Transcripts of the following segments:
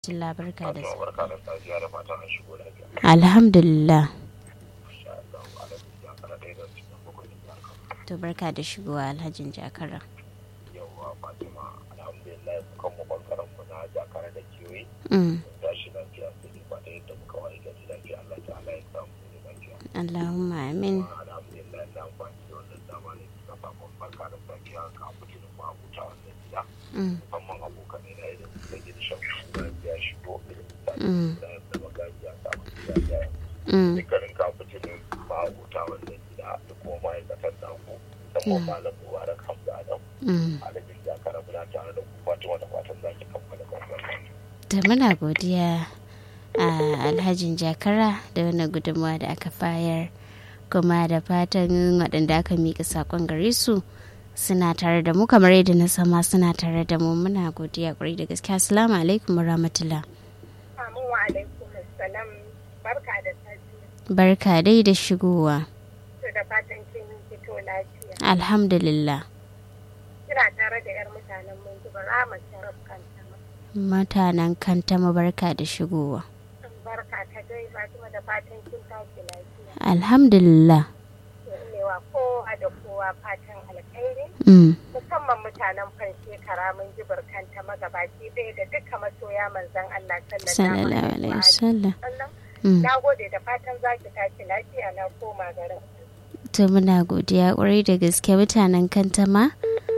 Tilla barka da barka da safiya da fatan an shigo lafiya. Alhamdulillah. Insha Allah Alhaji ya fara ɗaya da cikin bakwai da Kano. To barka da shigowa Alhajin Jakara. Yawwa Fatima alhamdulillah kan mu bangaren mu na jakara da kiwi. Mm. Da shi lafiya sai dai ba da yadda muka waye gari lafiya Allah ta'ala ya samu ne lafiya. Allahumma amin. Kuma alhamdulillah na amfani da wannan dama ne suka samu barka da safiya ka mutu da mu abuta wannan gida. Mm. Musamman abokan ina idan suka ji da shan shuga ya shigo irin Mm. da da magaji ya samu gida ya Mm. dukkanin kafin ma'abuta wannan gida da kuma ma'aikatan da ku musamman malam mubarak hamza adam Mm. alhaji ya kara muna tare da ku fatima da fatan za ki kammala wannan Da muna godiya a Alhajin Jakara da wannan gudunmawa da aka bayar kuma da fatan waɗanda aka miƙa saƙon gare su suna tare da mu kamar yadda na sama suna tare da mu muna godiya ƙwarai da gaske assalamu alaikum wa rahmatullah Amin wa alaikum assalam barka da safiya barka dai da shigowa to da fatan kin fito lafiya alhamdulillah kira tare da yar mutanen mun zuba rama sharaf kanta mutanen kanta barka da shigowa barka ta dai Fatima da fatan kin tashi lafiya alhamdulillah to ne wa kowa da kowa fatan alkhairi mm. musamman mutanen fan shekara mun ji barkanta magabaci ɗaya da duka masoya manzon Allah sallallahu sallallahu alaihi alaihi wasallam wasallam mm. na gode da fatan za ki tashi lafiya na koma garin to muna godiya kwarai da gaske mutanen kantama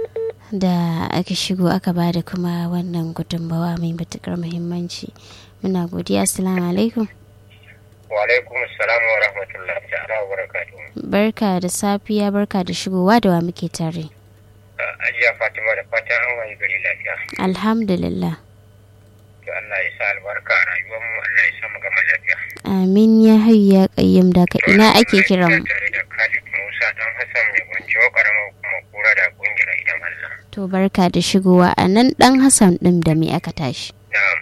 da aka shigo aka ba da kuma wannan gudunmawa mai matukar muhimmanci muna godiya assalamu alaikum wa alaikum assalam wa rahmatullahi ta'ala wa barakatuhu barka da safiya barka da shigowa da wa muke tare ajiya fatima da fatan an wayi gari lafiya alhamdulillah to Allah ya sa albarka a rayuwar mu Allah ya sa mu gama lafiya amin ya hayya kayyam daga ina ake kiran mu tare da Khalid Musa dan Hassan mai gwanjo karamar kuma kura da kungiyar idan Allah to barka da shigowa a nan dan hassan din da me aka tashi Na'am.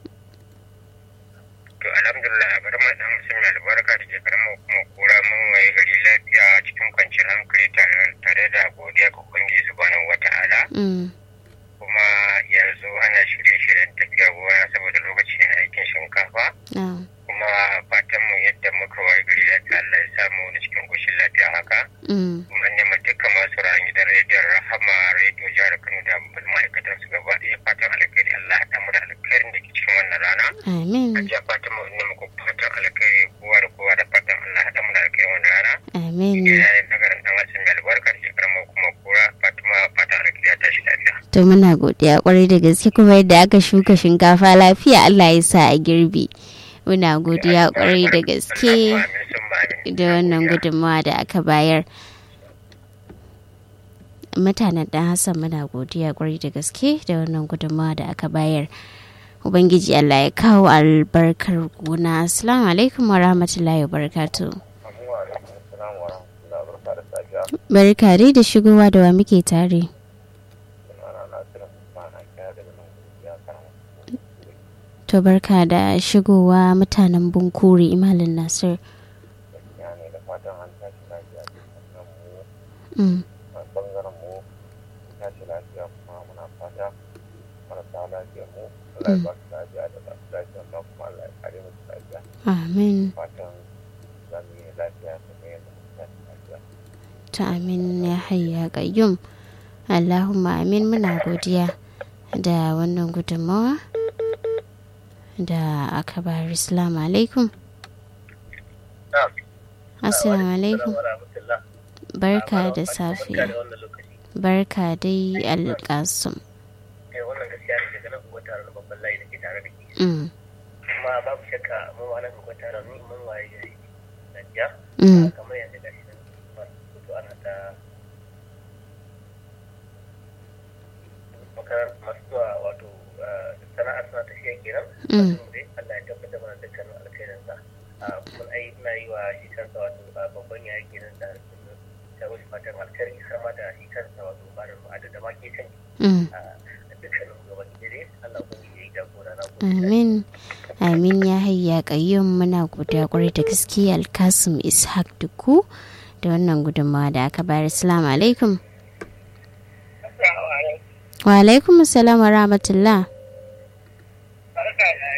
To alhamdulillah a bari dan mutum mai albarka da ke karamar kuma kura mun waye gari lafiya cikin kwanciyar hankali tare tare da godiya ga ubangiji subhanahu wata'ala mm. kuma yanzu ana shirye-shiryen tafiya gona saboda lokaci na aikin shinkafa ah, kuma fatan mu yadda muka waye gari lafiya Allah ya samu wani cikin koshin lafiya haka mm. kuma nema dukkan masu ran gidan rediyon rahama rediyo jihar Kano da ma'aikatan su gaba ɗaya fatan alkhairi Allah ya haɗa mu da alkhairin da ke cikin wannan rana. amin Hajiya Fatima ina muku fatan alkhairi kowa da kowa da fatan Allah haɗa mu da alkhairin wannan rana. amin Ina yin nagarin ɗan wasu mai albarka da shekarar mu kuma kura Fatima fatan alkhairi ya tashi lafiya. to muna godiya kwarai da gaske kuma yadda aka shuka shinkafa lafiya Allah ya sa a girbi muna godiya kwarai da gaske Allahumma amin summa amin. da wannan gudunmawa da aka bayar mutanen dan hassan muna godiya kwarai da gaske da wannan gudunmawa da aka bayar ubangiji allah ya kawo albarkar gona assalamu alaikum wa rahmatullahi wa barakatuh Assalamu alaikum assalamu wa rahmatullahi wa barakatuh safiya. barka dai da shigowa da wa muke tare Sunana Nasiru Usman a kira daga nan ya kama. to barka da shigowa mutanen bunkuri imalin nasir Gaskiya ne da fatan an tashi lafiya dukkan mu mm. a bangaren mu tashi lafiya kuma muna fata marasa lafiya mu Allah ya ba su lafiya da ba su lafiya amma kuma Allah ya kare musu lafiya amin fatan za mu yi lafiya kuma yadda muka tashi lafiya ta amin ya hayya qayyum allahumma amin muna godiya da wannan gudunmawa da aka bayar assalamu alaikum assalamu alaikum barka da safiya barka dai alƙasum wannan gaskiya ne daga nan kuma tare da babban layi da ke tare da ke mm. kuma babu shakka mu ma nan kuma tare mu mun waye gari lafiya mm. kamar yadda gashi nan fito ana ta makarar masu zuwa wato sana'ar suna tafiya kenan Mm. dai Allah ya tabbatar mana dukkanin alkhairin sa kuma ai ina yi wa shi kansa wato babban ya kenan da ta wasu fatan alkhairi har ma da shi kansa wato barin ma'ada da ma ke kan mm. dukkanin gaban dare Allah kuma ya yi jagora na gode amin amin ya hayya qayyum muna godiya kwarai da gaske alkasim ishaq duku da wannan gudunmawa da aka bayar assalamu alaikum Assalamu alaikum. wa alaikum assalam wa rahmatullah Barka barka